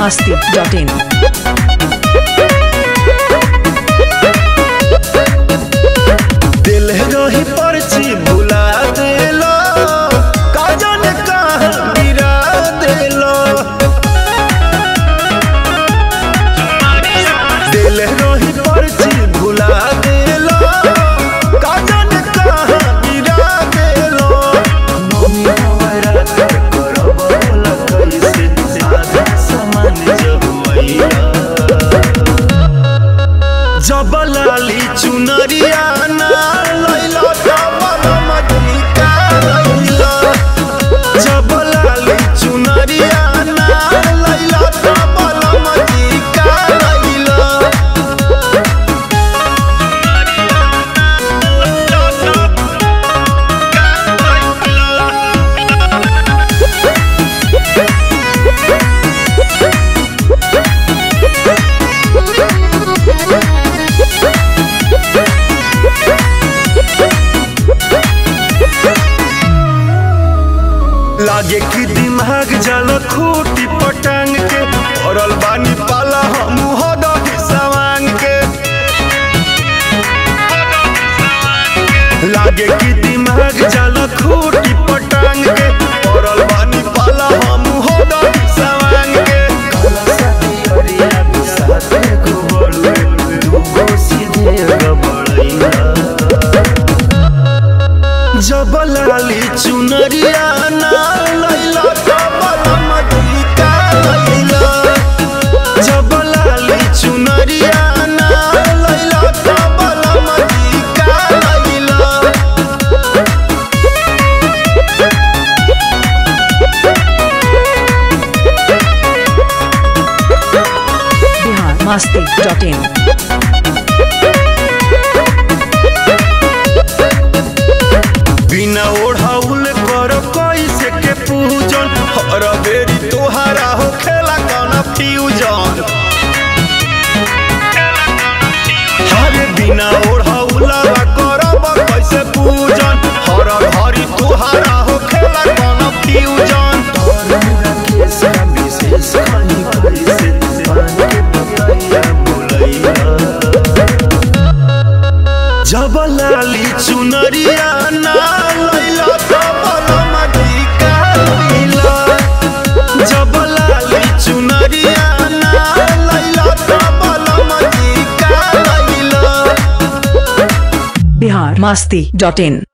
masti.in. दिल रही पर्ची भुला देलो काजन कहाँ गिरा देलो दिल रही पर्ची भुला देलो काजन कहाँ गिरा देलो मम्मी हमारा कर करब बोला कैसे सादा सामान जब मैया जब लाली चुनरिया ना लैला जब मजलिका लैला जब लाली चुनरिया ना लैला जब मजलिका लैला लागे कि दिमाग जल खूटी पटांग के पड़ल बानी पाला हम हदही सवांग के लागे कि दिमाग जल खूटी पटांग के पड़ल बानी पाला हम हदही सवांग के काला साथी अरिया बिसाते गोबड़ुए दूगो सीधे गबड़ैया जब लाली चुनरिया ना लैला जब मजलिका लैला जब लाली चुनरिया ना लैला जब मजलिका लैला Bihar masti.in. बिना ओढ़ाउल कर कैसे के पूजन हर बेरी तोहारा हो खेला कौन फ्यूजन हरे बिना ओढ़ाउला करब कैसे पूजन हर घरी तोहारा हो खेला कौन फ्यूजन विशेष खानी कैसे पान के पतैया बोलैया जब लाली चुनरिया ना लैला तब मधिका लैला जब लाली चुनरिया ना लैला तब मधिका लैला Bihar masti.in.